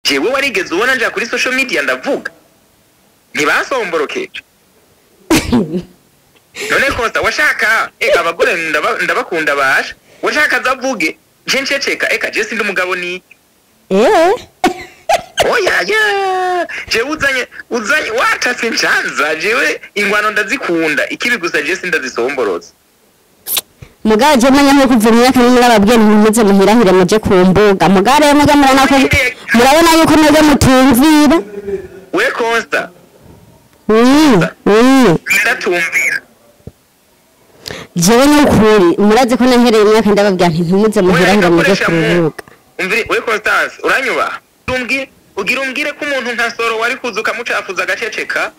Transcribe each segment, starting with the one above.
jewe warigeze ubona nja kuri social media ndavuga ntibasomborokeje none kosta washaka eka abagore ndaba- ndabakunda basha washaka azavuge nje nceceka eka je sindi umugabo ni eh oya ya jewe uzanye uzanye watase ncanza jewe ingwano ndazikunda ikibi gusa je sindazisomborotse mugabo je manya nko kuva imyaka n'imwe ababwiye ntimuze muhirahire muje ku mbuga mugabo rero mujya murabona ko murabona yuko mwebwe mutumvira we kosta Mm, mm. ndatumvira jewe n'ukuri murazi ko nahereye imyaka ndababwira nti ntimuze muhirahire Oya, muje gakoresha ku mu- rubuga umvire we Constance uranyubaha umbwire ugira umbwire ko umuntu nka soro wari kuza ukamucafuza agaceceka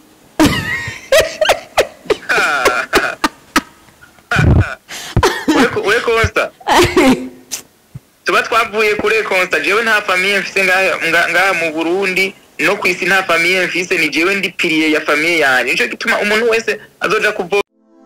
We- we Consta tuba twavuye kure Consta jewe nta famiye mfise ngaha nga- ngaha mu Burundi no ku isi nta famiye mfise ni jewe ndi piliye ya famiye yanjye nico gituma umuntu wese azoja kuvo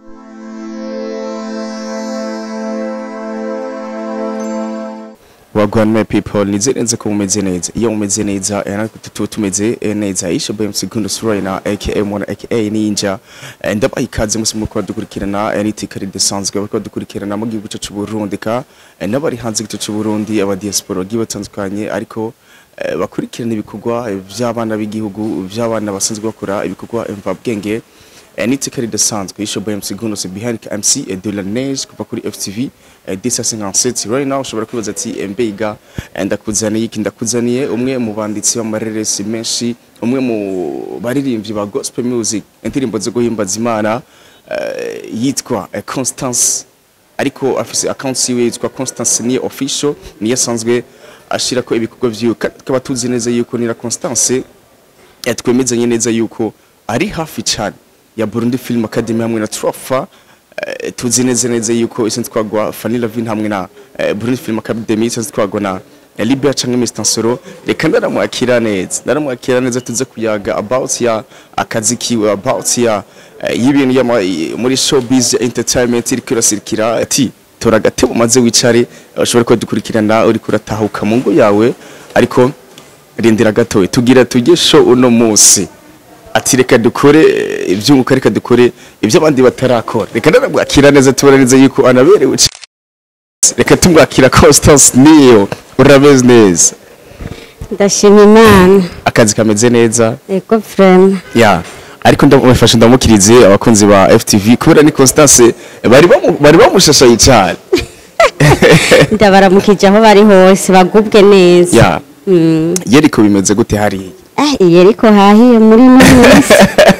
wagwan people nizirenze ko mumeze neza iyo mumeze neza eh, natwe tuba tumeze eh, neza isho bm segundo surayina aka mwana aka ninja Eh, ndabaha ikaze musi muko badukurikirana eh, n'itika ridasanzwe bariko badukurikirana mu gihugu cyacu Burundi ka eh, n'abari hanze y'igihugu cy'u Burundi aba diaspora bagiye batandukanye ariko eh, bakurikirana ibikorwa eh, by'abana b'igihugu by'abana basanzwe bakora ibikorwa mvabwenge Eh, n'itika ridasanzwe isho bm segundo se behind mc eh, de la neige kuva kuri ftv eh, disa 57 right now ushobora kwibaza ati eh, mbega eh, ndakuzaniye iki ndakuzaniye umwe mu banditsi b'amareresi menshi umwe mu baririmbyi ba gospel music indirimbo zo guhimbaza imana eh, yitwa eh, constance ariko afise account yiwe yitwa constance ni official niyo asanzwe ashirako ibikorwa vyiwe kandi tukaba tuzi neza yuko nira constance eh, twemezanye neza yuko ari hafi cyane ya Burundi Film Academy hamwe na Trofa eh, tuzi neza neza yuko isenze twagwa Fanny Lavin hamwe na eh, Burundi Film Academy isenze twagwa na eh, Libya canke Mr Nsoro reka ndaramwakira neza ndaramwakira neza tuze kuyaga about ya akazi kiwe about ya eh, y'ibintu ya muri showbiz entertainment iri kirasirikira ati tora agatebo umaze wicare ushobora kuba dukurikirana uri kuratahuka mu ngo yawe ariko rindira gatoya tugira tujye show uno munsi ati reka dukore eh, ibyunguka reka dukore ibyo abandi batarakora reka ndaramwakira neza tubona neza yuko anaberewe c- reka tumwakira Constance niyo urabeze neza ndashima imana akazi kameze neza ego frema ya ariko ndamufasha ndamukirize abakunzi ba FTV kubera ni Constance bari bamu- bari bamushashaye cyane ndabaramukije aho bari hose bagubwe neza ya Mm. yeriko bimeze gute hariya eh iyi ariko hahiye muri ino minsi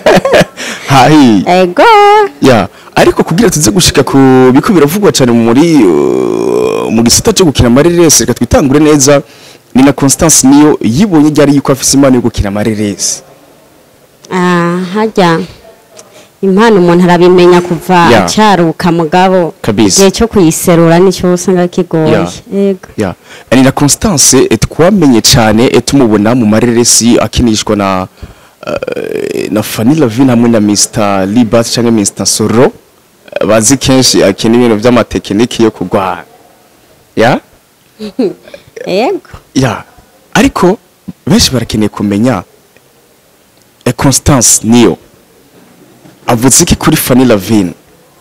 hahi ego ya ariko kugira tuze gushika ku biko biravugwa cyane muri uh, mu gisata cyo gukina amareresi reka twitangure neza ni na Constance niyo yibonye ryari yuko afise imana yo gukina amareresi ah hajya impano umuntu arabimenya kuva Ya. acaruka mugabo Kabisa. igihe cyo kuyiserura nicyo usanga kigoye Ya. ego ya ni na Constance eh, twamenye cyane eh, tumubona mu mareresi akinishwa na uh, na Fanny Lavin hamwe na Mr Libat cyangwa Mr Soro Eh, bazi kenshi akina ibintu by'amatekiniki yo kugwana ya ego ya ariko benshi barakeneye kumenya e Constance niyo avuze iki kuri Fanny Lavin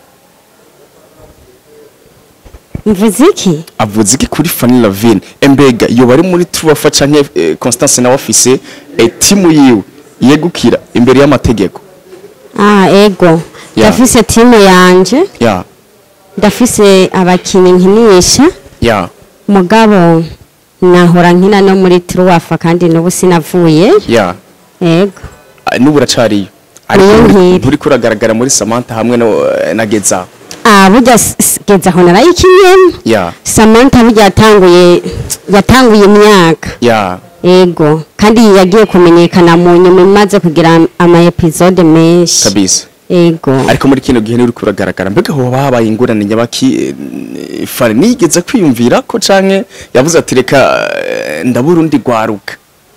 mvuze iki avuze iki kuri Fanny Lavin embega iyo bari muri Truafa canke eh, Constance nawe afise e timu yiwe yegukira imbere y'amategeko ah ego Ya. ndafise timu yanje ya ndafise abakinnyi nkinisha ya mugabo nahora nkina no muri truwafa kandi n'ubu sinavuye ya ego Ah, n'ubu uracariyo Niyo ariko nkiri. nturi kuragaragara muri Samantha hamwe no eh, na Geza ah burya s- s- geza aho narayikinyemo ya samantha burya yatanguye yatanguye imyaka ya ego kandi yagiye kumenyekana mu nyuma imaze kugira ama episode menshi kabisa ego ariko muri kino gihe nturi kuragaragara mbega hoba habaye ingorane nyabaki eh, Fanny nigeze kwiyumvira ko canke yavuze ati reka eh, ndabura undi gwaruka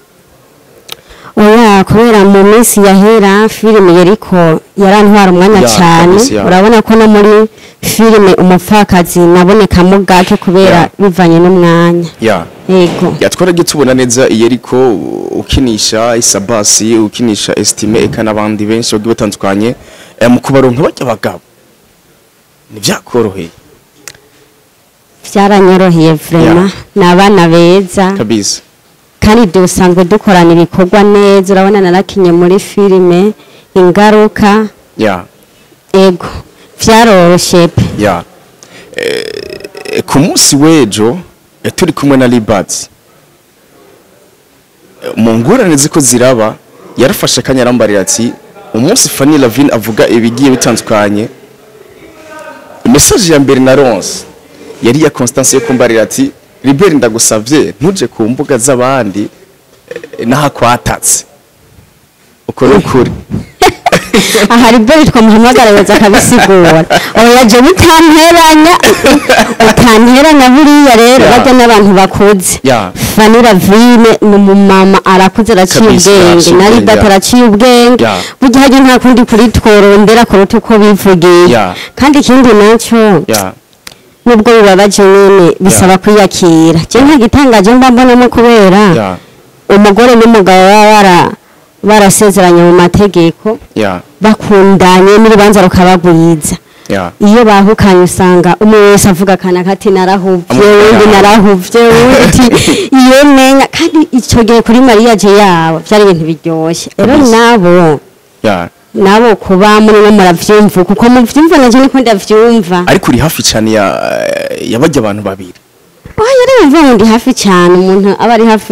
oya kubera mu minsi yahera filime yariko yarantwara umwanya Ya, cyane kabisa, ya. urabona ko no muri filime umupfakazi nabonekamo gake kubera Ya. bivanye n'umwanya ya ego yatwara tubona neza iyo ariko ukinisha isabasi ukinisha estime eka n'abandi benshi bagiye batandukanye eh, mu kubaronka bajya bagabo ntibyakoroheye byaranyoroheye vrema ni abana beza kabisa kandi dusanzwe dukorana ibikorwa neza urabona narakinye muri filime ingaruka ya ego byaroroshye pe ya Eh, ku munsi w'ejo eh, turi kumwe na libads mu ngorane ziko ziraba yarafashe akanya arambarira ati umunsi Fanny Lavine avuga ibigiye bitandukanye message ya mbere na ronse yari ya Constance yo kumbarira ati Libert ndagusavye ntuje ku mbuga z'abandi eh, n'ahakwatatse uko ni ukuri aha riberi twamuhamagara yoza akabisigura oya je mutanteranya utanteranya buriya rero Ya. bajya n'abantu bakuze Ya. Fanny Lavine ni umumama arakuze araciye Kabisa, ubwenge araciye na ubwenge, Libata ya. araciye ubwenge Ya. burya hajya nta kundi kuri tworondera kuruta uko bivugiye Ya. kandi ikindi nacyo ya nubwo bibabaje nyine bisaba kwiyakira je nta gitangaje mba mbonamo kubera ya umugore n'umugabo baba bara barasezeranye mu mategeko ya bakundanye n'urubanza rukabagwiza ya iyo bahukanye usanga umwe wese avuga akana kati narahuvye Amu- undi ya. narahuvye undi iyo menya kandi icyo gihe kuri mariya je yabo byari ibintu biryoshye rero Kabisa. nabo ya nabo kuba muri no muravyumva kuko muvyumva naje niko ndavyumva ariko uri hafi cyane ya yabajya abantu babiri oya rero mvuga ngo ndi hafi cyane umuntu aba ari hafi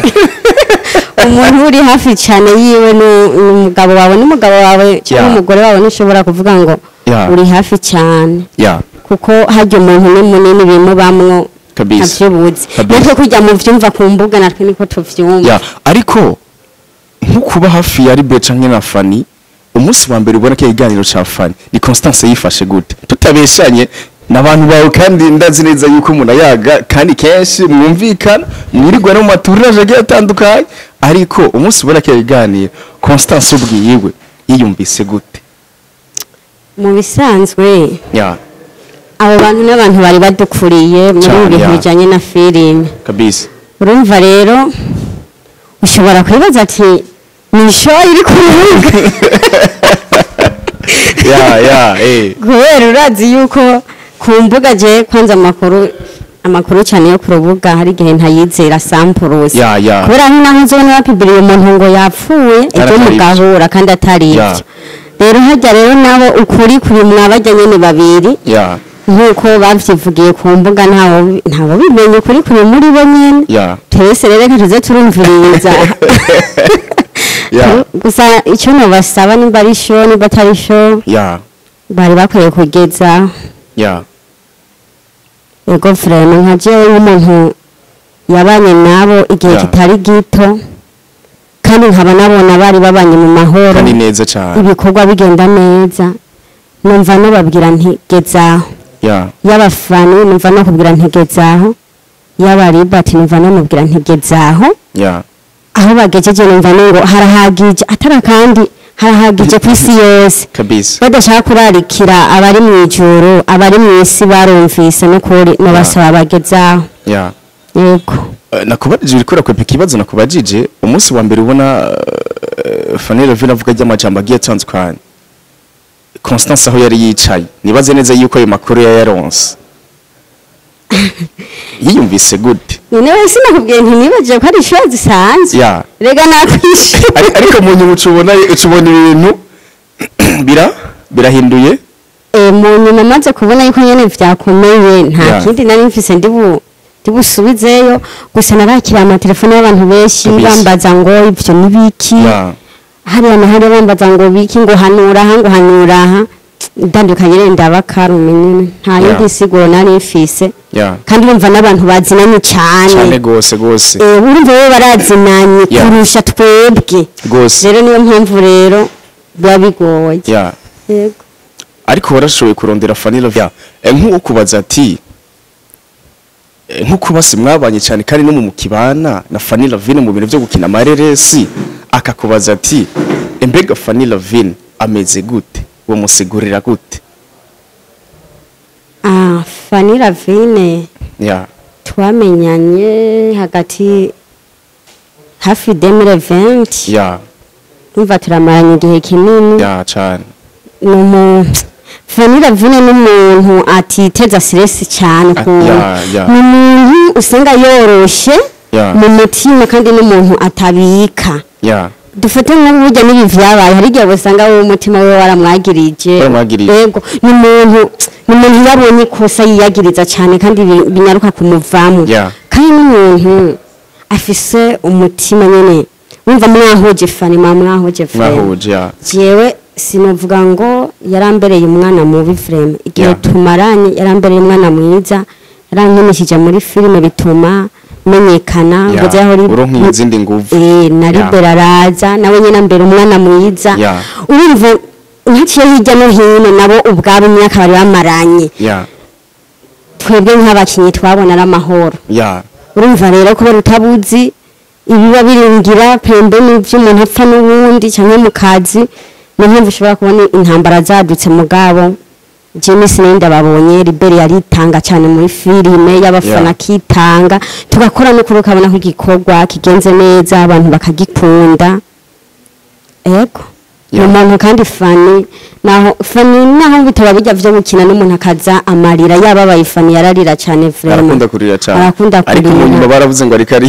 umuntu uri hafi cyane yiwe nu- n'umugabo wawe n'umugabo wawe cyangwa Ya. umugore wawe ntushobora kuvuga ngo Ya. uri hafi cyane ya kuko hajya umuntu ni munini bimubamwo Kabisa. ntavyubuzi Kabisa. natwe kujya mu vyumva ku mbuga natwe niko tuvyumva ya ariko nko kuba hafi ya Libe canke na Fanny umunsi wa mbere ubona ko ikiganiro ca Fanny ni Constance yifashe gute tutabeshanye n'abantu bawe kandi ndazi neza yuko umuntu ayaga kandi kenshi mwumvikana mwirirwa no mu maturage agiye atandukanye ariko umunsi ubona ko ikiganiro Constance ubwiyiwe yiyumvise gute mu bisanzwe ya abo bantu n'abantu bari badukuriye muri Cane, ibi bintu ya. bijanye na filime kabisa urumva rero ushobora kwibaza ati ni show iri ku rubuga ya ya eh kubera urazi yuko ku mbuga je kwanza amakuru amakuru cyane yo ku rubuga hari igihe ntayizera sampurusi Ya, ya. kubera aho naho uzobona bapibiriye umuntu ngo yapfuye Kandi ibyo atari mugahura kandi atari Ya. ibyo rero hajya rero nabo ukuri kuri mwabajya nyene babiri ya nk'uko bavyivugiye ku mbuga ntawo ntawo bimenye ukuri kuri muri bo nyene ya twese rero reka tuze turumviriza ya gusa icyo nobasaba nimba ari sho nimba atari sho ya bari bakwiye kugeza ya ego frema nka jewe nk'umuntu yabanye nabo igihe Ya. kitari gito kandi nkaba nabona bari babanye mu mahoro kandi neza cyane ibikorwa bigenda neza numva nababwira nti gezaho ya y'abafani numva no kubwira nti gezaho y'abaribati numva namubwira nti gezaho ya aho bagejeje numva ngo harahagije atari kandi harahagije ku isi yose kabisa badashaka kurarikira abari mu ijuru abari mu isi barumvise n'ukuri nabasaba bagezaho ya yego Eh, nakubajije uriko urakwepa ikibazo nakubajije umunsi wa mbere ubona uh, Fanny Lavine avuga ry'amajambo agiye atandukanye Constance aho yari yicaye nibaze neza yuko ayo makuru yayaronse yiyumvise gute nyine wese nakubwiye nti nibagije ko ari ishuri zisanzwe ya rega nakwishe Ari- ariko mu nyuma ucubona ucubona ibintu bira birahinduye Eh, mu nyuma maze kubona yuko nyene vyakomeye nta Ya. kindi nari mfise ndibu ndibusubizeyo gusa narakira amatelefone y'abantu benshi Kabisa. bambaza ngo ivyo nibiki ya hariya na hariya bambaza ngo biki ngo hanura aha ngo hanura aha ndandukanye rero ndabakarume nyene nta Ya. yindi siguro nari mfise ya kandi urumva n'abantu bazinanye cyane cane gose gose Eh, urumva bo barazinanye Ya. kurusha twebwe gose rero niyo mpamvu rero biba bigoye ya yego ariko warashoboye kurondera Fanny Lavine Eh, nk'uwo kubaza ati eh, nk'uko basi mwabanye cyane kandi no mu mukibana na Fanny Lavine mu bintu byo gukina amareresi akakubaza ati embega Fanny Lavine ameze gute uwo musigurira gute ah Fanny Lavine ya twamenyanye hagati hafi 2020 ya umva turamaranye igihe kinini ya cane ni umuntu vanira vune n'umuntu atiteza stress cyane Ah, ukuntu ya, ya. ni umuntu usanga yoroshe Ya. mu mutima kandi n'umuntu atabika ya dufate nk'uburyo n'ibi vyabaye hari igihe usanga wowe umutima we waramwagirije Waramwagirije. yego ni umuntu ni umuntu yabonye ikosa yiyagiriza cyane kandi bi- binyaruka kumuvamo Ya. kandi n'umuntu afise umutima nyene wumva mwahuje fani mwa mwahuje fani mwahuje ya jewe sinovuga ngo yarambereye umwana mubi vrema igihe Yeah. tumaranye yarambereye umwana mwiza yarankinishije muri filime bituma menyekana Ya, ngo aho uronka izindi nguvu. eh na Yeah. libera araza nawe nyine ambera umwana mwiza Yeah. urumva nkaciye hirya no hino nabo ubwabo imyaka bari bamaranye ya twebwe nk'abakinnyi twabona ari amahoro ya urumva rero kubera utabuzi ibiba biringira pembeni by'umuntu apfa n'ubundi cyangwa mu kazi niyo mpamvu ushobora kubona intambara zadutse mugabo James Nenda babonye Liberi yaritanga cyane muri filime y'abafana Yeah. akitanga tugakora no kuri ukabona ko igikorwa kigenze neza abantu bakagikunda ego ni Yeah. umuntu kandi fani naho fani naho bitaba bijya vyo gukina n'umuntu akaza amarira yababaye fani yararira cyane vraiment arakunda kurira cane arakunda ariko mu nyuma kurira baravuze ngo ariko ari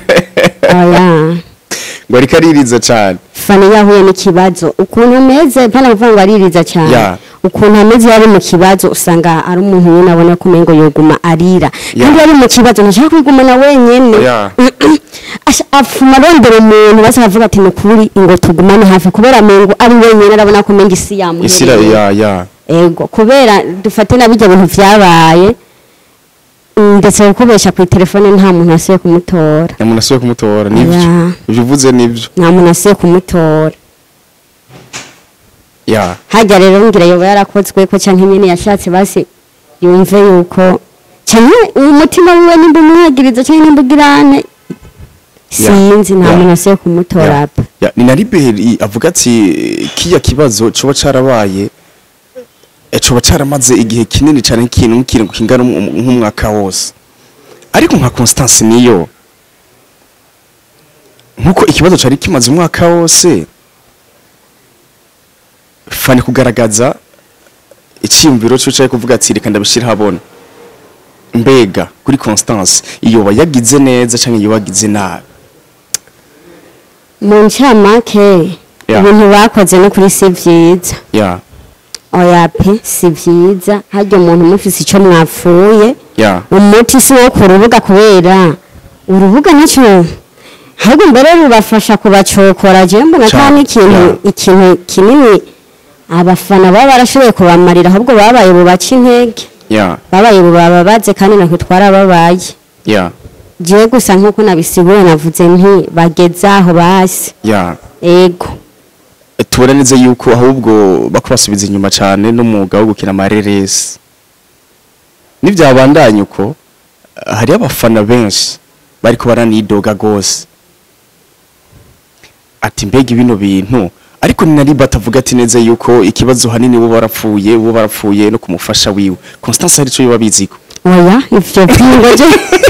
oya ngo ariko aririza cane fani yahuye n'ikibazo ukuntu ameze mpana kuvuga ngo aririza cyane Yeah. ukuntu ameze yari mu kibazo usanga ari umuntu nyine abona ko umengo yoguma arira Yeah. kandi yari mu kibazo ntashaka kwigumana wenyene Yeah. Asha- afuma arondera umuntu basi aravuga ati ni ukuri ngo tugumane hafi kubera mengo ari wenyene arabona ko umenga isi isira yamuhereye ya ya ego kubera dufate na bijya bintu vyabaye mm, ndetse gukubesha ku telefone nta muntu asiye kumutora umuntu asuye kumutora nivyo Yeah. ivyo uvuze nivyo nta muntu asiye kumutora ya hajya rero ngira yoba yarakozwe ko canke nyene yashatse basi yumve yuko canke umutima wiwe nimba umwagiriza canke nimba ugirane sinzi nta Yeah. muntu asiye kumutora Ya. apa Ya, ni na liberi avuga ati kiya kibazo coba carabaye eh, coba caramaze igihe kinini cane nk'ikintu nk'ikintu kingana um- nk'umwaka wose ariko nka constance niyo nkuko ikibazo cari kimaze umwaka wose fani kugaragaza icyiyumviro cyo cyo kuvuga ati reka ndabishira habona mbega kuri constance iyo yagize neza canke iyo yagize nabi mu ncamake Yeah. ibintu bakoze no kuri si vyiza ya oya pe si vyiza harya umuntu mufise ico mwapfuye ya umuti si wo ku rubuga kubera urubuga nacyo ahubwo mbere rubafasha kubacokora je mbona Ca- kandi ikintu yeah. ikintu kinini abafana baba barashoboye kubamarira ahubwo babaye bubaca intege ya babaye bubababaze kandi natwe twarababaye ya jewe gusa nk'uko nabisiguye navuze nti bageze aho basi ya ego tubona neza yuko ahubwo bako basubiza inyuma cyane n'umwuga wo gukina amareresi n'ibyabandanya uko eh, hariyo abafana benshi bariko baranidoga gose ati mbega bino bintu ariko ni nari batavuga ati neza yuko ikibazo hanini bo barapfuye bo barapfuye no kumufasha wiwe Constance hari ico yoba biziko oya ivyo vyingoje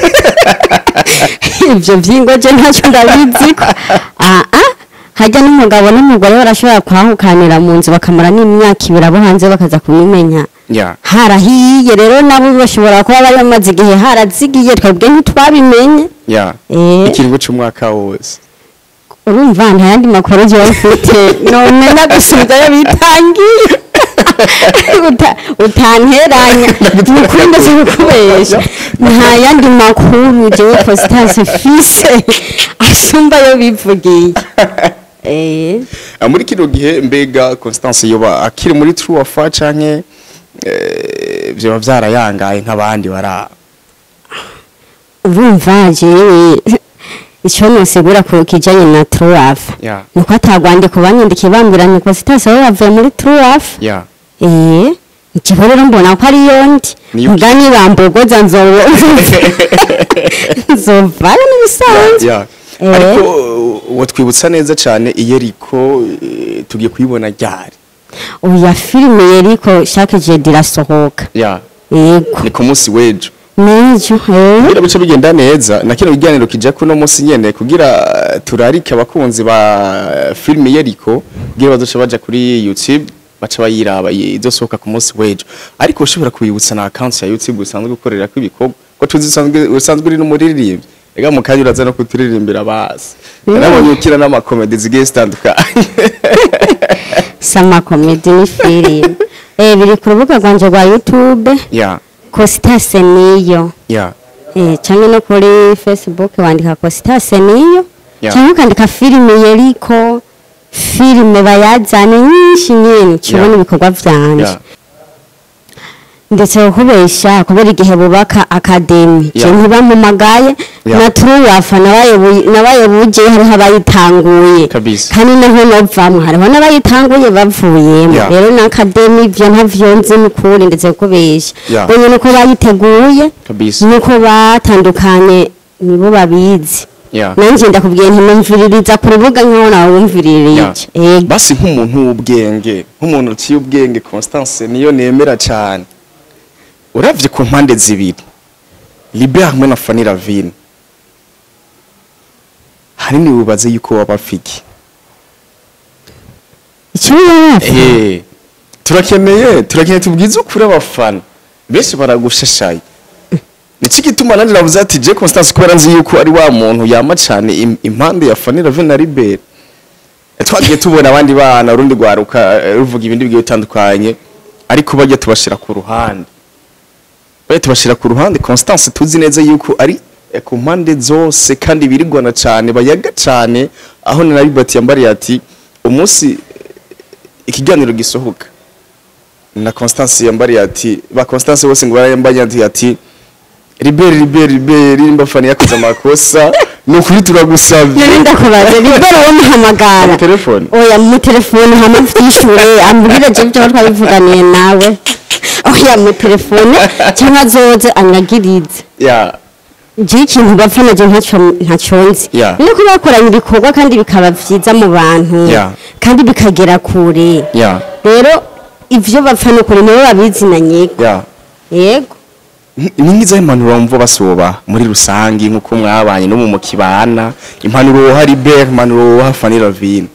ivyo vyingoje ntacyo ndabiziko aa hajya n'umugabo n'umugore barashobora kwahukanira mu nzu bakamara n'imyaka ibiri abo hanze bakaza kubimenya ya harahiye rero nabo bashobora kuba bari bamaze igihe harazigiye twebwe ntitwabimenye ya Eh. ikiringo c'umwaka wose urumva nta yandi makuru jewe mfite none ndagusubizayo bitangiye Uta- utanteranya ni ukuri ndetse kukubesha nta yandi makuru jewe constance fise asumbayo bivugiye eh Ah, muri kino gihe mbega Constance yoba akiri muri True Afa canke eh, vyoba vyarayangaye nk'abandi bara urumva jewe icyo nosigura ku kijanye na truwafa ya nuko atagwandiko banyandikiye bambwira ni constance wowe wavuye muri truwafa ya Eh, ikigo rero mbona ko ari yondi Niyo- mugani bambogoza nzobo nzovayo n'ibisanzwe ya Eh. ariko uwo twibutsa neza cane iyeriko eh, tugiye kuyibona ryari oya filime yeriko chaque jeudi irasohoka ya yego ni ku munsi w'ejo n'icyo eh kugira bice bigenda neza na kino kiganiro kija kuno munsi nyene kugira eh, turarike abakunzi ba eh, filime yeriko kugira bazoca baja kuri YouTube baca bayiraba i- izosohoka ku munsi w'ejo ariko ushobora kubibutsa na account ya YouTube usanzwe gukorera ko ibikorwa ko tuzi usanzwe usanzwe uri n'umuririmbyi ega mu kanya uraza no kuturirimbira basi narabonye ukira n'amakomedi zigiye zitandukanye sama comedy ni filime eh biri ku rubuga rwanje rwa YouTube ya Costas niyo ya eh cyangwa no kuri Facebook wandika Costas niyo Yeah. cyangwa ukandika filime yeriko filime bayazane nyinshi nyinshi kibona Yeah. ibikorwa vyanje ya ndetse kubesha kubera igihe bubaka akademi je Yeah. ntibamumagaye Yeah. na turuwafa nabaye buje hariho abayitanguye Kabisa. kandi naho novamwe hariho n'abayitanguye bavuyemo Yeah. rero na akademi ivyo ntavyo nzi n'ukuri ndetse kubesha Yeah. bonye nuko bayiteguye kabisa nuko batandukanye nibo babizi ya nanje ndakubwiye nti numviririza ku rubuga nkaho nawe wumviririje Ya. ego basi nk'umuntu w'ubwenge nk'umuntu uciye ubwenge Constance niyo nemera cyane uravye ku mpande zibiri Libe hamwe na Fanny Ravine hanini wibaze yuko waba afiki icyo yarafa eh turakeneye turakeneye tubwize ukuri abafana benshi baragushashaye Niki gituma nandi navuze ati je Constance kubera nzi yuko ari wa muntu yama cyane im- impande ya Fanny Ravine na Libere twagiye tubona abandi bana urundi rwaruka eh, ruvuga ibindi bigiye bitandukanye ariko bajya tubashira ku ruhande bajya tubashira ku ruhande Constance tuzi neza yuko ari eh, ku mpande zose kandi birigwana cyane bayaga cyane aho na Libert yambariye ati umunsi eh, ikiganiro gisohoka na Constance yambariye ati ba Constance bose ngo barayambanye ati ati Libere Libere Libere nimba fani yakoze amakosa ni ukuri turagusabye nari ndakubaza libero wo muhamagara Mu telefone? oya mu telefone hama vyishure ambwira je byo twabivuganiye nawe oya mu telefone cyangwa azoze anyagirize ya je ikintu bapfa naje ntaco ntaco nzi Yeah. nuko bakoranye ibikorwa kandi bikaba vyiza mu bantu Yeah. kandi bikagera kure ya rero ivyo bapfa n'ukuri nibo babizi na nyego ya yego ni nk'izo impanuro wumva basoba muri rusange nk'uko mwabanye no mu mukibana impanuro woha Libert impanuro woha Fanny Ravine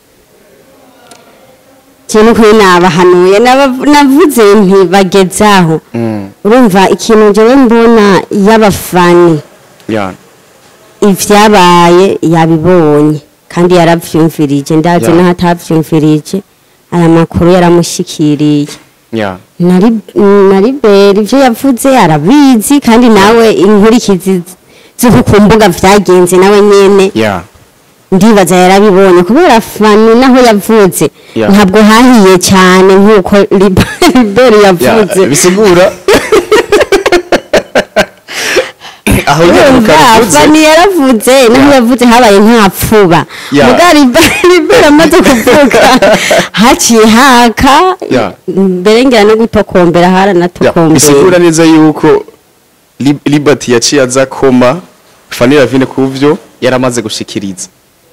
kintu kuri nabahanuye naba- navuze nti bagezaho Mm. urumva ikintu jewe mbona y'abafani ya ivyabaye yabibonye kandi yaravyumvirije ndazi Yeah. naho atavyumvirije aya makuru yaramushikiriye ya nari nari beri ivyo yavuze arabizi kandi nawe inkurikizi z'uko ku mbuga vyagenze nawe nyene ya ndibaza yarabibonye kubera fani naho yavuze Yeah. ntabwo hahiye cyane nk'uko liberi ya yavuze bisigura aho nyine urumva mukabivuze fani yaravuze naho Yeah. yavuze habaye nk'apfuba Yeah. muga liberi amaze kuvuga haciye haka Yeah. mbere ngira no gutokombera Ya, haranatokombera bisigura neza yuko Lib- Liberty yaciye aza koma Fanny Ravine kuvyo yaramaze gushikiriza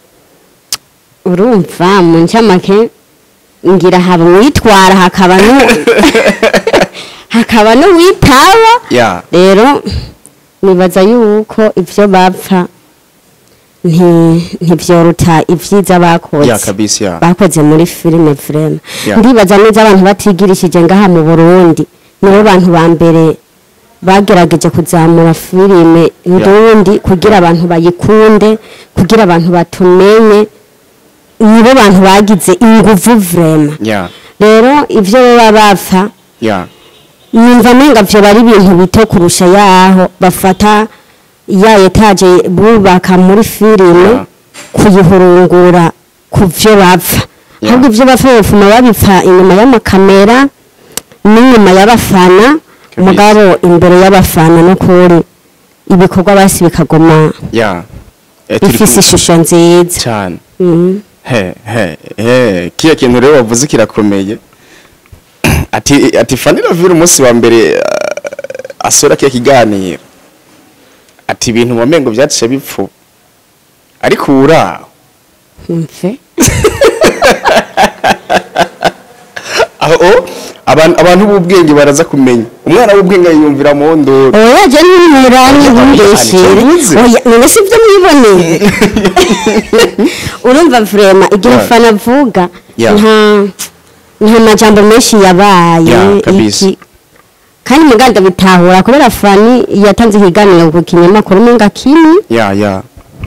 urumva mu ncamake ngira haba uwitwara hakaba nu hakaba n'uwitaba ya rero nibaza yuko ivyo bapfa nti- ntivyoruta ivyiza ya bakoze kabisa ya bakoze muri filime vrema Yeah. ndibaza neza abantu batigirishije ngaha mu burundi nibo bantu ba mbere bagerageje kuzamura filime ndundi kugira abantu bayikunde kugira abantu batumenye nibo bantu bagize inguvu vrema ya rero ivyo baba bapfa ya numva menga vyo bari ibintu bito kurusha yaho bafata ya etaje bubaka muri filime Yeah. kuyihurungura ku vyo bapfa Yeah. ahubwo ivyo bapfa bafuma babipfa inyuma y'amakamera n'inyuma y'abafana Kabisa. mugabo imbere y'abafana n'ukuri ibikorwa basi bikagoma ya Eh, turi bifise kumwe ishusho nziza cyane Mhm. he he he kiya kintu rero wavuze kirakomeye ati ati Fanny Ravine umunsi wa mbere uh, asora kiya kiganiro ati ibintu wamengo byaciye bipfu ariko uraho mve aho abantu abantu b'ubwenge baraza kumenya umwana w'ubwenge yiyumvira mu ndoro oya je n'umurani ntumbeshere Uzi? oya none si byo mwiboneye urumva vrema igihe Yeah. fana avuga Yeah. nta nta majambo menshi yabaye Yeah, kabisa. iki kandi muganda bitahura kubera fani yatanze ikiganiro ku kinyamakuru umenga kimwe ya ya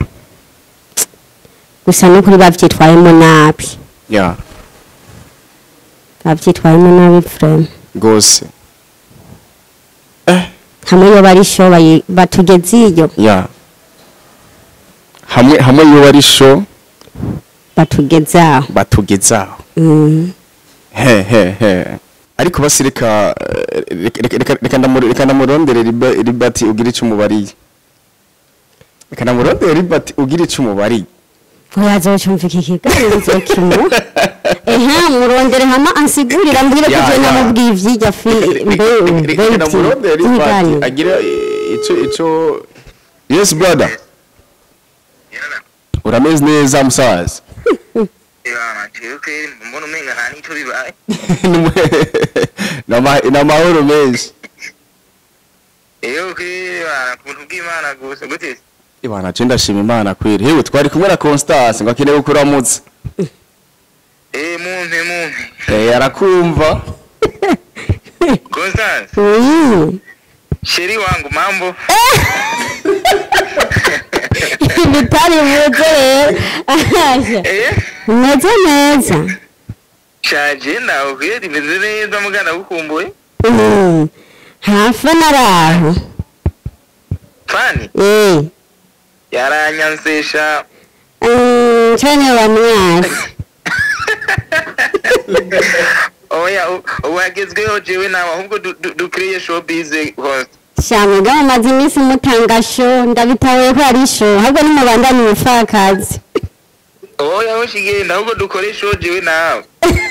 gusa n'ukuri bavyitwayemo nabi ya bavyitwayemo nabi vrema rwose eh hamwe iyo bari sho bayi- batugeze iyo ya hamwe hamwe iyo bari show batugeze aho batugezaho Mm. he he he ariko basi reka eh, reka- reka- reka- reka ndamu- reka ndamurondere Riba- ribati ugira icyo umubariye reka ndamurondere ribati ugira icyo umubariye ntiyazocumva iki kiganiro nzokimuha ehe murondere hama ansigurira mbwire ko Ya, je ya. namubwiye ivyirya fi mbe reka ndamurondere ribati ibiganiro agira eh, icyo icyo yes brother urameze neza musaza mbona umenga nta n'icyo bibaye Ni ama- ni amahoro menshi iyo kwibana ku buntu bw'imana gusa gute se? ibana je ndashima imana kweri hewe twari kumwe na constance ngo akeneye kukuramutsa eh mumpe mumpe Eh, arakumva constance Mm. sheri wangu mambo bitari buze rero Ahaja. eh umeze neza shaje nawe kweri imeze neza mugana gukumbuye Mm. hafi naraho fani eh yaranyansesha Mm, cane bamwasi oya u- ubu hagezweho jewe nawe ahubwo du- du- dukreye showbiz host shamwe mumaze iminsi mutanga sho ndabitahuye ko ari sho ahubwo nimubandanye umupfakazi oya aho shigenda ahubwo dukore show jewe nawe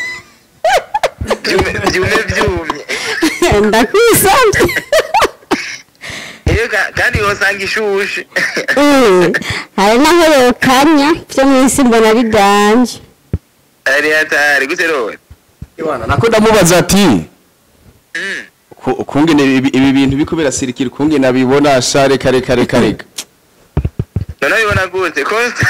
byume byume byumye ndakwisabye iyo ka- kandi yosanga ishushe Mm, hari naho yokanya byo mu isi mbona biganje ari hatari gute rowe ibana nako ndamubaza ati Mm. ku- ukungene ibi ibi bintu biko birasirikira ukungene abibona sha reka reka reka reka none abibona gute Costa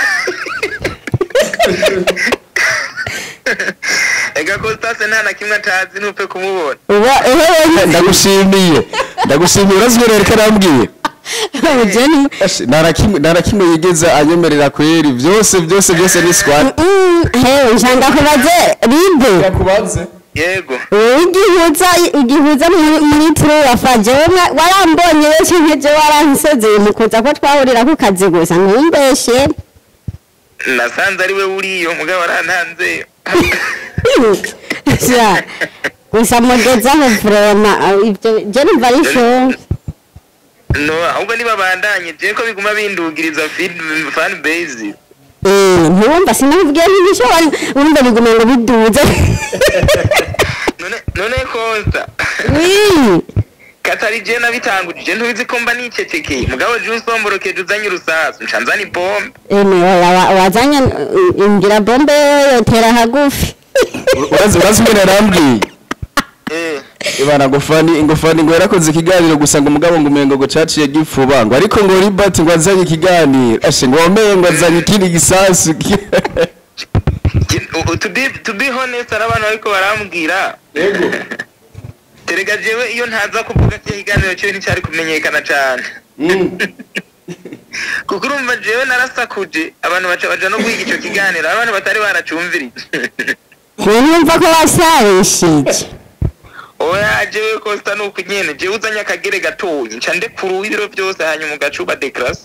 ega Constance nta na kimwe atazi ntupfe kumubona uba ehewe ndagushimiye ndagushimiye urazi rero reka arambwiye ujeni Ashe, nta na kimwe nta na kimwe yigeze anyemerera kweri byose byose byose ni squad hewe njanga kubaze ribe yakubanze yego wowe igihuza igihuza muri muri turuwafa jewe mwa- warambonye wese nkeje waransezeye mu kuza ko twahurira ku kazi gusa ntumbeshe nasanze ari we uriyo mugabo arantanzeyo Sha, gusa mugezaho vrema ibyo je numva ari show no ahubwo nibabandanye je ko biguma bindugiriza feed- fan base Eh, ntiwumva sinakubwiye ntibishobora wumva biguma ngo biduze none none Costa Wi, katari je nabitangujije ntubizi ko mba nicecekeye mugabo je usomborokeje uzanye urusasu nca nzana ipombe ene wa- wa- wazanye uh, ingira bombe yotera hagufi urazi urazi ngene arambwiye eh ibana ngufani ngufani ngo yarakoze ikiganiro gusa ngo umugabo ngo umengo ngo caciye gipfuba ngo ariko ngo ribati ngo azanye ikiganiro ashe ngo wamenye ngo azanye ikindi gisasu Je- u- to be to be honest hari abantu bariko barambwira terega jewe iyo ntaza kuvuga cyo kiganiro cyo nticyari kumenyekana cyane kuko urumva jewe narasakuje abantu baca baja no guhiga ico kiganiro abantu batari baracumvirije numva ko wasarishije oya jewe kosta nuko nyene jewe uzanye akagere gatoyi nca ndekuru ibiro byose hanyuma ugacuba dekrasi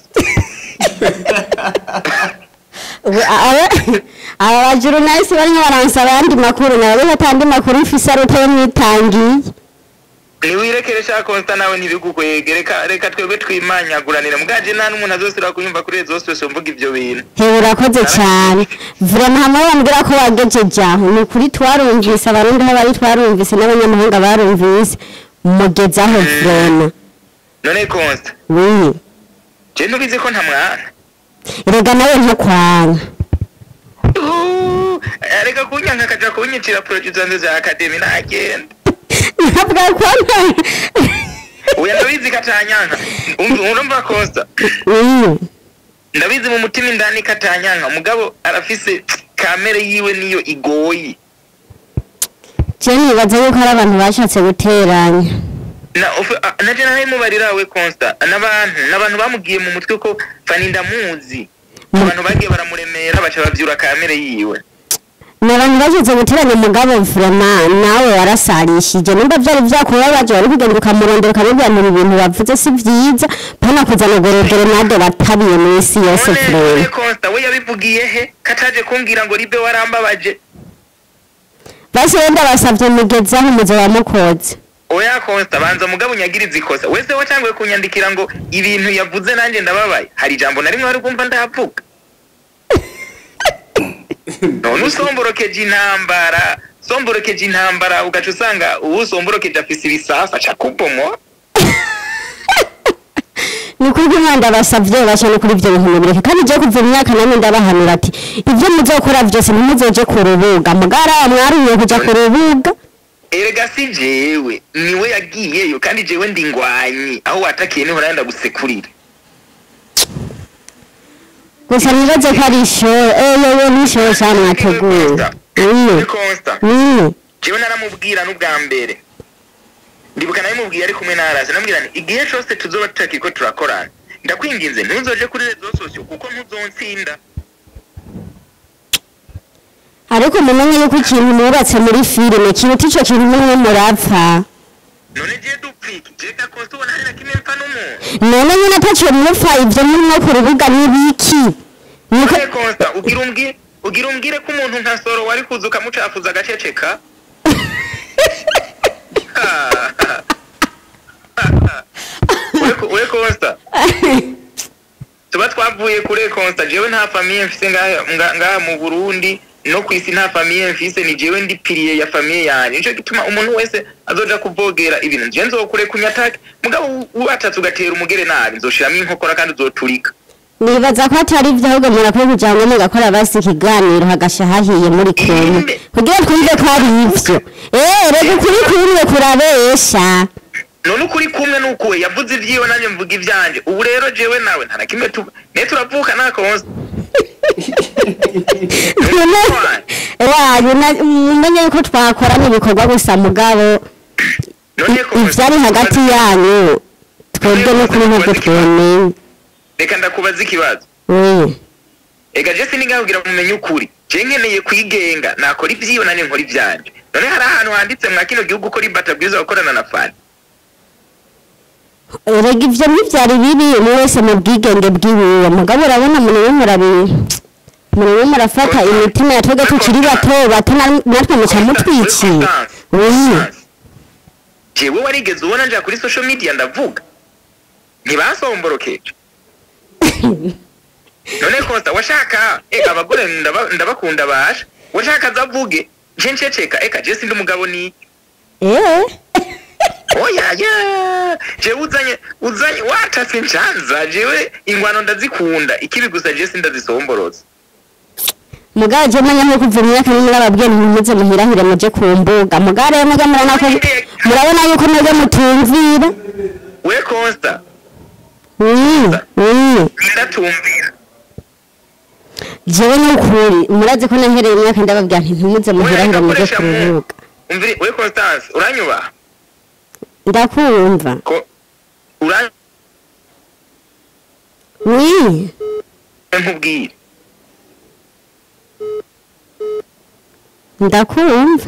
Ubu aba aba bajurunalisi barimo baransaba ayandi makuru nawe atandi makuru mfise ari uko mwitangiye niwirekere sha kosta nawe ntibigukwege reka reka twebwe twimanyaguranire mugaje nta n'umuntu azosubira kunyumva kuri rezo zose mvuga ivyo bintu hewe urakoze cyane vrema hamwe bambwira ko wagejeje aho ni ukuri twarumvise abarundi aho bari twarumvise n'abanyamahanga barumvise mugezaho vrema none kosta wiyi je ntubizi ko nta mwana erega nawe ntakwana Uhu, areka kunyanka akaja kunyicira producer zanjye za academy nagenda ntabwo akunda oya ndabizi katanyanka Umva- urumva kosta Mm. ndabizi mu mutima indani katanyanka mugabo arafise kamere yiwe niyo igoye je nibaza yuko ari abantu bashatse guteranya na ufe- a- naje narayimubarira we consta n'abantu n'abantu bamugiye mu mutwe ko fani ndamuzi abantu bagiye baramuremera baca bavyura kamere yiwe ni abantu bashatse guteranya umugabo vrema nawe warasarishije nimba vyari vyakubabaje wari kugenda ukamurondera ukamubwira ngo ibi bintu bavuze si vyiza pana kuzana gorodoro nado batabiye mw'isi yose none vrema none consta we yabivugiye he kataje kumbwira ngo ribe warambabaje basi wenda basavye mugezaho umuzo wa mukozi oya consta banza mugabo unyagiriza ikosa wese watanguye kunyandikira ngo ibintu yavuze nanjye ndababaye hari ijambo na rimwe wari kumva ndahavuga none usomborokeje intambara somborokeje intambara ugaca usanga uwusomborokeje afise ibisasa aca kubomoa ni kuri umwanda basavye bashane kuri ivyo bintu mubireke kandi je kuva imyaka namwe ndabahanura ati ivyo muzokora vyose ntimuzoje ku rubuga mugara mwaruye kuja ku rubuga erega si jewe niwe yagiyeyo kandi jewe ndi ngwanyi aho watakiye niho nayenda gusekurira gusa nibaze ko ari ishoro eyewe n'ishoro cane mwateguye Ni Consta. Mm. jewe naramubwira n'ubwa mbere ndibuka nabimubwiye ari kumwe n'arasi namubwira nti igihe cose tuzoba tutakiriko turakorana ndakwinginze ntuzoje kuri rezo sosiyo kuko ntuzonsinda ariko mumenye yuko ikintu mubatse muri filime kiruta ico kintu mumwe murapfa none je dupfiki jeka konsa ubona hari na kimwe mpfa n'umuntu none nyine ataco mupfa ivyo murimo ku rubuga n'ibiki niko none konsa ugira umbwire ugira umbwire ko umuntu nka soro wari kuza ukamucafuza agaceceka we we konsa tuba twavuye kure konsa jewe nta famiye mfise ngaha nga- ngaha mu burundi no ku isi nta famiye mfise ni jewe ndi piriye ya famiye yanjye nico gituma umuntu wese azoja kuvogera ibintu je nzokure kunyatake mugabo watatse ugatera umugere nabi nzoshiramo inkokora kandi uzoturika nibaza ko atari ivyo ahubwo murakwiye kugira ngo mugakora basi ikiganiro hagasha hahiye muri kumwe kugira twumve ko ari ivyo eh reka ukuri kuriwe kurabesha none ukuri kumwe nukuwe yavuze ivyiwe nanjye mvuga ivyanje ubu rero jewe nawe nta na kimwe tuba ne turavuka nta konsa wanyu mumenye yuko twakora n'ibikorwa gusa mugabo none konsa ivyari hagati yanyu twebwe n'ukuri nk'ubwo twemeye reka ndakubaza ikibazo Mm. ega je sinigabwira mumenye ukuri je nkeneye kwigenga nakora ivyiwe nanjye nkora ivyanje none hari ahantu handitse mwa kino gihugu ko ribata bwiza gukorana na fani erega ivyo ntivyari bibi umwe wese mu bwigenge bwiwiwe mugabo urabona munewe murabi munewe murafata imitima ya twebwe tukiri bato bato na- natwe muca mutwiciye Mm. jewe warigeze ubona nja kuri social media ndavuga ntibasomborokeje none kosta washaka eka abagore ndaba- ndabakunda basha washaka azavuge je nceceka eka je sindi umugabo ni Eh. oya ya jewe uzanye uzanye watase ncanza jewe ingwano ndazikunda ikibi gusa je sindazisomboroza mugabo je menya nko kuva imyaka n'imwe ababwiye ntimuze muhirahire muje ku mbuga mugabo rero mwebwe murabona ko murabona yuko mwebwe mutumvira we kosta Mm, mm. ndatumvira jewe n'ukuri murazi ko nahereye imyaka ndababwira nti ntimuze muhirahire muje ku rubuga umvire we constance uranyubaha ndakumva ko uranyubaha Mm. nkubwire ndakumva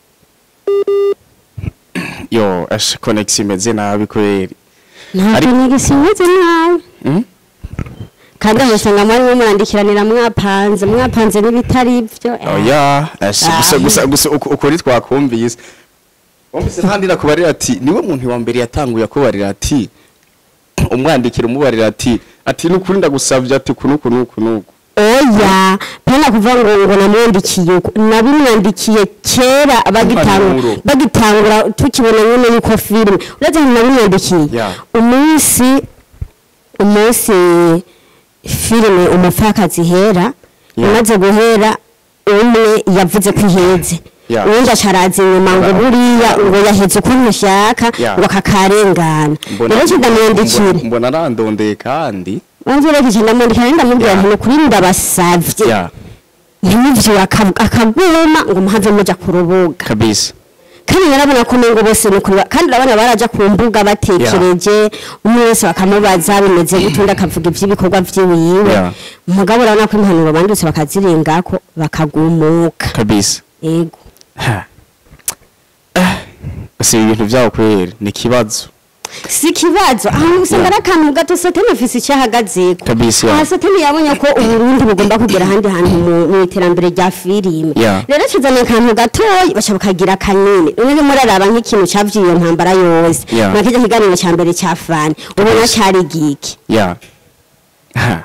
yo asha connection imeze nabi kweri ntabwo Ariko- nigisimuze nabi Mm? kandi amusanga mwarimo murandikiranira mwapanze mwapanze n'ibitari byo oya asha gusa Ah. gusa gusa uku- ukuri twakumvise wumvise kandi nakubarira ati niwe muntu wa mbere yatanguye akubarira ati umwandikira umubarira ati ati nukuri ndagusavye ati kunuku nuku nuku oya pena kuvuga ngo ngo namwandikiye uko nabimwandikiye kera bagitangura Impanuro. bagitangura tukibona nyine yuko filime uretse ngo nabimwandikiye Yeah. umunsi umunsi filime umupfakazi ihera Yeah. imaze guhera umwe yavuze ko iheze Yeah. uwundi acaraza inyuma ngo Aba- buriya ngo yaheze ukuntu ashaka Yeah. ngo akakarengana Mbona- rero kidamwandikire mbona- mbona arandondeye kandi wanzirekeje ndamwandikira rero ndamubwira Yeah. nti nukuri ndabasavye ya ntimuvyura akaguma ngo muhave muja ku rubuga kabisa kandi narabona ko nengo bose nukuri ba- kandi urabona baraja ku mbuga batekereje umwe wese bakamubaza bimeze gute undi akavuga ivy'ibikorwa vyiwiwe Yeah. umugabo urabona ko impanuro bandutse bakazirengako bakagumuka kabisa ego Ha. Ah, si ibintu vyaho kweri ni ikibazo si ikibazo ahantu usanga ari akantu gato satani afise icyo ahagazeko Kabisa, yeah. aha satani yabonye ko uburundi bugomba kugera ahandi hantu mu- mu iterambere rya filime Yeah. rero kizana akantu gatoyi baca bakagira kanini rero muraraba nk'ikintu cavyiye iyo ntambara yose Yeah. nakijya kiganiro ca mbere ca fani ubona Kabisa. cari giki ya Ha.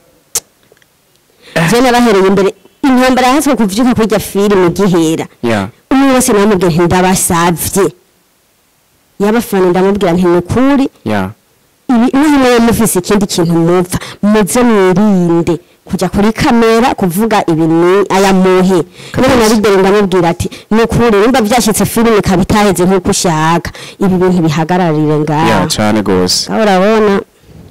je nabahereye imbere intambara yahatswe kuvyuka kurya filime gihera ya umwe wese namubwira nti ndabasavye yabafana ndamubwira nti nukuri ya ibi niba nawe mufise ikindi kintu mupfa muze mwirinde kujya kuri kamera kuvuga ibi ni aya muhe none na bidere ndamubwira ati ni ukuri nimba byashyitse filime ikaba itaheze nk'uko ushaka ibi bintu bihagararire ya ngaha cane gose aho urabona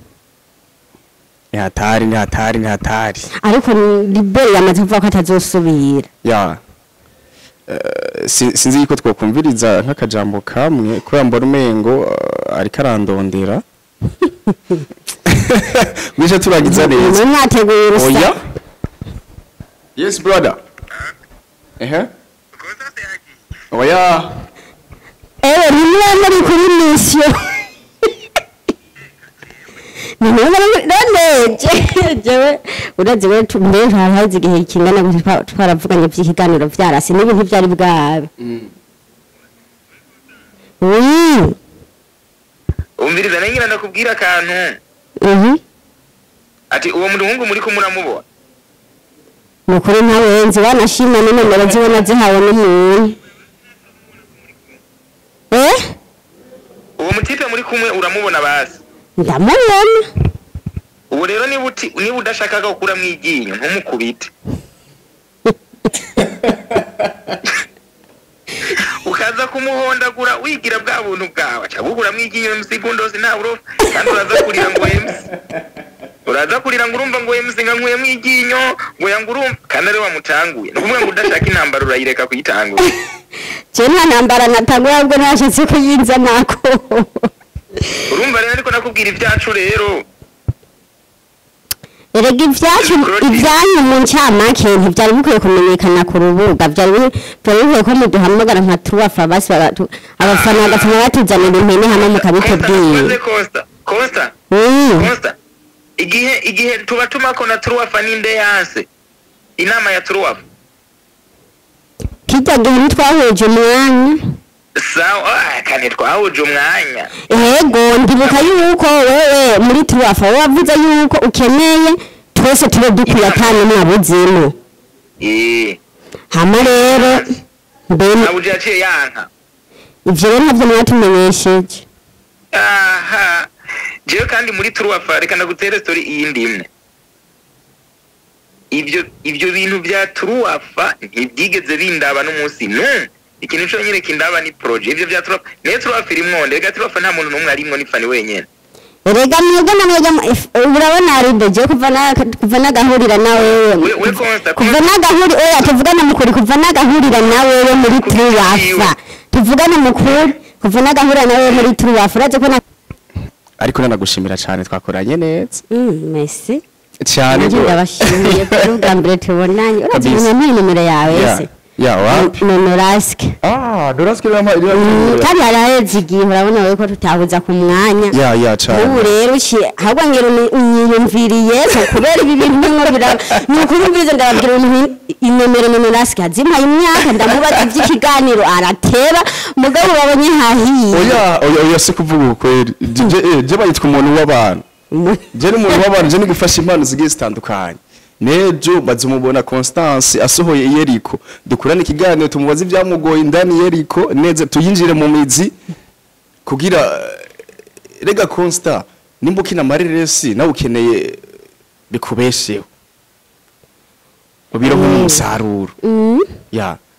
ni hatari ni hatari ni hatari ariko libere yamaze kuvuga ko atazosubira ya Eh, si- sinzi yuko twokumviriza nk'akajambo kamwe kubera mbona umengo eh, ariko arandondera mwishe turagiza neza mwe mwateguye urusa oya yes brother ehe oya ewe rimwe muri kuri misiyo noneje jewe urazi we mbere harahaze igihe kingana gute twa- twaravuganye by'ikiganiro vyarasi n'ibintu vyari bwabe Oui. umviriza nangira ndakubwira akantu Mhm. ati uwo muhungu muri ko muramubona nukuri ntawenzi wanashima n'inomero ziwe nazihawe n'umuntu eh uwo mutipe muri kumwe uramubona basi ndamubona ubu rero niba uti niba udashakaga gukuramo iryinyo ntumukubite ukaza kumuhondagura wigira bwa buntu bwawe aca bukuramo iryinyo musigundosi nta burofa kandi uraza kurira ngo emusi uraza kurira ngo urumva ngo emusi nga nkuyemo iryinyo ngo yanga urumva kandi ari wamutanguye ni ukuvuga ngo udashaka intambara urayireka kuyitangura je nta ntambara natangura ahubwo nashatse kuyinza nako urumva rero ariko nakubwira ibyacu rero erega ibyacu ibyanyu mu ncamake ntibyari bikwiye kumenyekana ku rubuga byari bi- byari bikwiye ko muduhamagara nka tuwafa basi bagatu- abafana bagafana batuzanira impene hamwe mukabitubwira Costa, Costa, Costa, Mm. Costa. igihe igihe tuba tumako na turuwafa ninde yanse inama ya turuwafa kirya gihe ntitwahuje umwanya sawa ah, kane twahuje umwanya yego ndibuka yuko wewe muri tuwafa wowe wavuze yuko ukeneye twese tube dukwiye atanu mwabuzemo Eh, hama rero mbene nabuje yaciye yanka ivyo rero navyo mwatumenyesheje aha jewe kandi muri turuwafa reka ndagutere story iyindi imwe ibyo ibyo bintu bya turuwafa ntibyigeze bindaba n'umunsi n'umwe ikintu cyo nyine kindaba ni projet ibyo bya turuwafa niyo turuwafa irimwo reka turuwafa nta muntu n'umwe arimwo ni fani wenyene erega mwebwe na mwebwe mu- if- urabona arideje kuva na kuva nagahurira na wewe we we konsta kuva nagahuri oya tuvugana mukuri kuva nagahurira na wewe muri turuwafa tuvugana mukuri kuva nagahurira na wewe muri turuwafa uraje ko na ariko nanagushimira cyane twakoranye neza Mm, merci cyane nanjye rwose. ndabashimiye ko ubwa mbere tubonanye uraje Kabisa. kumenya n'iyi nomero yawe ya se ya wapi nomeraske ah doraske rama kandi haraheze igihe urabona wewe ko tutabuza ku mwanya ya ya ubu cyane rero uci ahubwo ngira unyiyumviriye ko kubera ibi bintu bimwe biraba ni ukuri mbirize ndababwira ibintu inomero numerasike azimpaye imyaka ndamubaza iby'ikiganiro arateba mugabo babonye hahiye oya oya oya si kuvuga ukweli je je- je bayitwa umuntu w'abantu je ni umuntu w'abantu je ni gufasha impano zigiye zitandukanye nejo maze umubona Constance asohoye Yeriko dukurane ikiganiro tumubaze ibyamugoye indani Yeriko neza tuyinjire mu mizi kugira eh, rega Consta nimba ukina amareresi nawe ukeneye bikubesheho ubironke Mm. umusaruro Mm. ya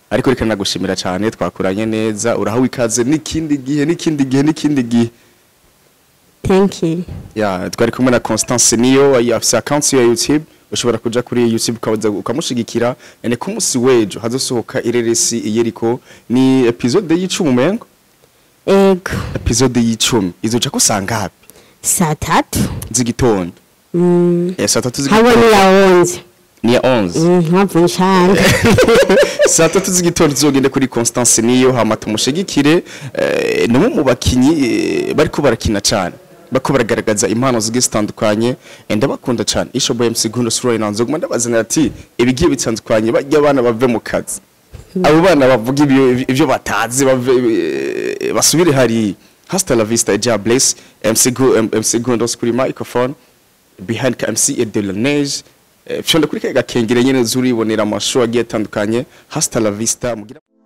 ariko reka nagushimira cyane twakuranye neza urahawe ikaze n'ikindi gihe n'ikindi gihe n'ikindi gihe thank you ya twari kumwe na Constance niyo afise account ya YouTube ushobora kuja kuri YouTube ukaza ukamushigikira ene ku munsi wejo hazosohoka ireresi iyeriko ni episode y'icumi umengo ego episode y'icumi izoca kusanga hapi saa tatu z'igitondo Mm, eh saa tatu habo z'igitondo ni ya onze ni ya 11 Mm, mpamvu nshanga saa tatu z'igitondo tuzogende kuri Constance niyo hama tumushigikire eh, no mu bakinyi eh, bariko barakina cyane bako baragaragaza impano zigiye zitandukanye eh, ndabakunda cyane isho boy MC Gundo Sroy nanzo guma ndabazanira ati ibigiye bitandukanye bajya abana bave mu kazi abo bana bavuga ibyo ibyo batazi bave eh, basubire hari hasta la vista ja bless MC Gu MC Gundo kuri microphone behind MC et de la neige Eh, Fyondo kuri kega kengere nyene zuribonera amashow agiye atandukanye hasta la vista mugira